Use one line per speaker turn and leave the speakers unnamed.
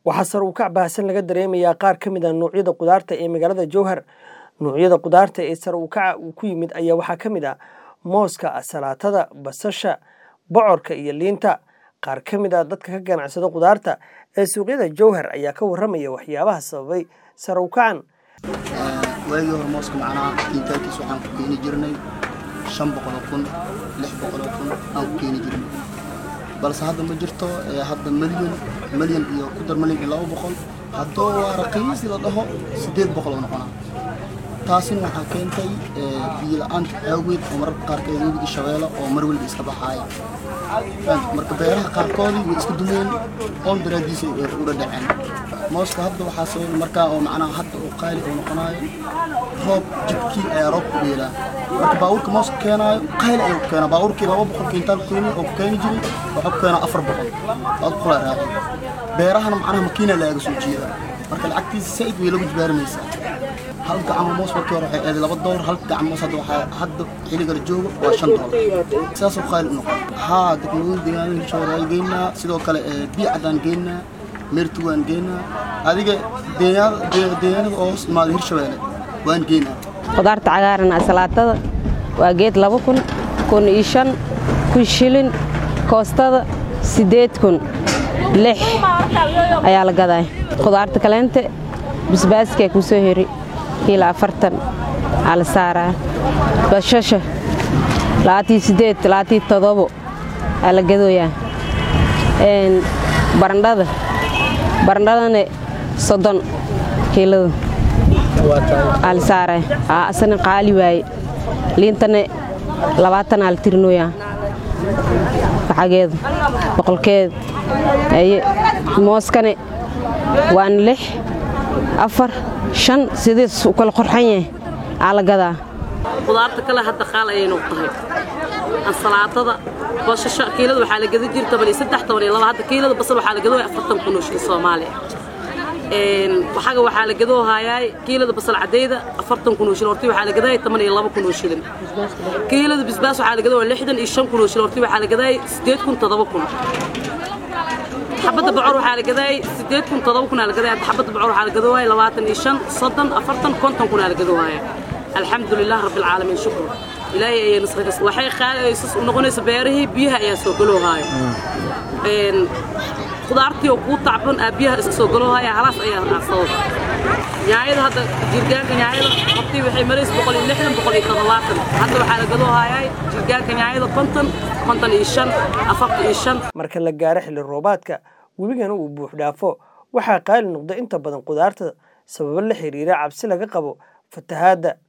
waxaa sar u kac baahsan laga dareemayaa qaar ka mid a noocyada qudaarta ee magaalada jowhar noocyada qudaarta ee sar u kaca uu ku yimid ayaa waxaa ka mid ah mooska salaatada basasha bocorka iyo liinta qaar ka mid a dadka ka ganacsada qudaarta ee suuqyada jowhar ayaa ka warramaya waxyaabaha sababay sar u kacan
waagii hore mooska macnaha kiintaalkiis waxaan ku keeni jirnay shan boqoloo kun lix boqoloo kun aan ku keeni jirnay balse hadda ma jirto hadda milyan milyan iyo ku dar milyan iyo laba boqol haddoo waa raqiis la dhaho siddeed boqol oo noqonaa taasina waxaa keentay biyo la-aanta awgeed oo mararka qaarkeed webiga shabeelo oo mar weliba iska baxaaya marka beeraha qaarkoodii way iska dumeen oon daraadiisa ula dhaceen mooska hadda waxaa sababay markaa oo macnaha hadda uu qaali oo noqonaayo roob jidkii ayaa roob ku beelaa marka baabuurka mooska keenaayo qaali ayuu ku keenaa baabuurkii laba boqol kiintaal keeni oo ku keeni jiray waxuu ku keenaa afar boqol laba boqolaa raacay beerahana macnaha makiina laaga soo jeeda marka lacagtiisa saa'id way lagu jibaarmaysaa hal gacmo moos markii hore waxay eeday laba doolar hal gacmo moos hadda waxaa hadda xilliga la joogo waa shan doolar saasoo qaali u noqon haa degmooyin deegaanada hishooda ay geynaa sidoo kale biyo caddaan geynaa meertu waan geynaa adiga deegaanada oo hoos imaada hirshabeelle waan geynaa
qudaarta cagaaran salaatada waa geed laba kun kun iyo shan kun shilin koostada siddeed kun lix ayaa la gadaa qudaarta kaleente basbaaskee kuu soo heri kiila afartan aa la saaraa bashasha labaatii siddeed labaatii todobo aa la gadooyaa barandhada barandhadana soddon kiilada aa la saaraa aa asana qaali waaye liintana labaatan aa la tirinooyaa lacageeda boqolkeeda aye mooskane waana lix afar shan sidiis u kala qorxan yahay aa la gadaa
qudaarta kale hadda qaal ayay noq tahay ansalaatada boshasha kiilada waxaa la gadi jiri toban iyo saddex toban iyo laba hadda kiilada basal waxaa la gadoo afartan kun oo shilin soomaaliya waxaga waxaa la gadoo haayaay kiilada basal cadayda afartan kun oo shilin hortii waxaa la gadaayay toban iyo laba kun oo shilin kiilada bisbaas waxaa la gadoo lixdan iyo shan kun oo shilin hortii waxaa la gadaayay siddeed kun toddoba kun xabadda bocor waxaa la gadaayay siddeed kun toddoba kun aa la gadaayay xabadda bocor waxaa la gadoowaayay labaatan iyo shan soddon afartan konton kun aa la gadoowaaya alxamdulilah rabbi alcaalamiin shukru ilaahay ayay nasrikas waxay qaadaysas u noqonaysa beerihii biyaha ayaa soo galoohaayo qudaartii oo kuu tacban aa biyaha iska soo galoohaya halaas ayaa sabab nyaayada hadda jirgaanka nyaayada hortii waxay maraysa boqol iyo lixdan boqol iyo toddobaatan hadda waxaa la gadoohayaa jirgaanka nyaayada konton konton iyo shan afartan iyo shan
marka la gaaro xilli roobaadka webigana uu buux dhaafo waxaa qaali noqda inta badan qudaarta sababo la xiriira cabsi laga qabo fatahaadda